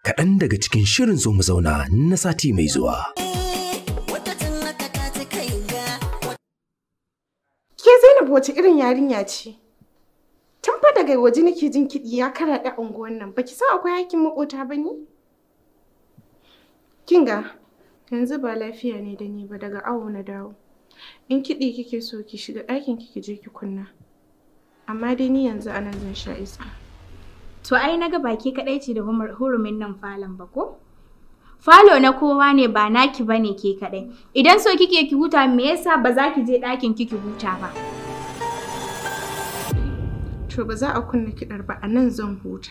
kaɗan daga cikin shirin zo mu zauna na sati mai zuwa. Ke Zainab wace irin yarinya ce? Tun fa daga waje nake jin kiɗi ya karaɗe unguwan nan. Baki san akwai hakin makota ba ne? Kinga, yanzu ba lafiya ne da ni ba daga awo na dawo. In kiɗi kike so ki shiga ɗakin ki je ki kunna. Amma dai ni yanzu anan zan sha iska. To ai naga baki kaɗai ce da hurumin nan falon ba ko? Falo na kowa ne ba naki bane ke kaɗai. Idan so kike ki huta me yasa ba za ki je ɗakin ki ki huta ba? To ba za a kunna kiɗar ba a nan zan huta.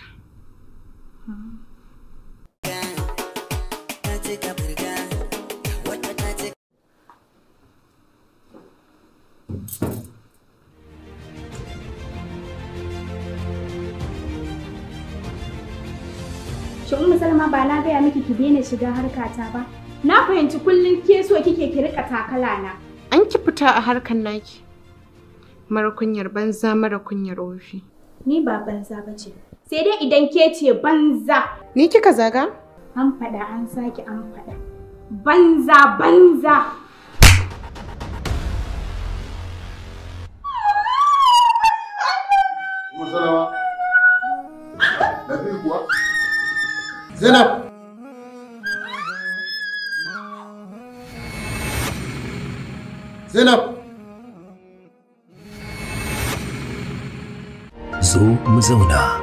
Shin Ummu Salma ba na gaya miki ki daina shiga harkata ba? Na fahimci kullum ke so kike ki rika takala na. An ki fita a harkan naki. Mara kunyar banza mara kunyar ofi. Ni ba banza ba ce. Sai dai idan ke ce banza. Ni kika zaga? An faɗa an sake an faɗa. Banza banza. Salama. Lafiya kuwa? Zainab. Zainab. Zo mu zauna.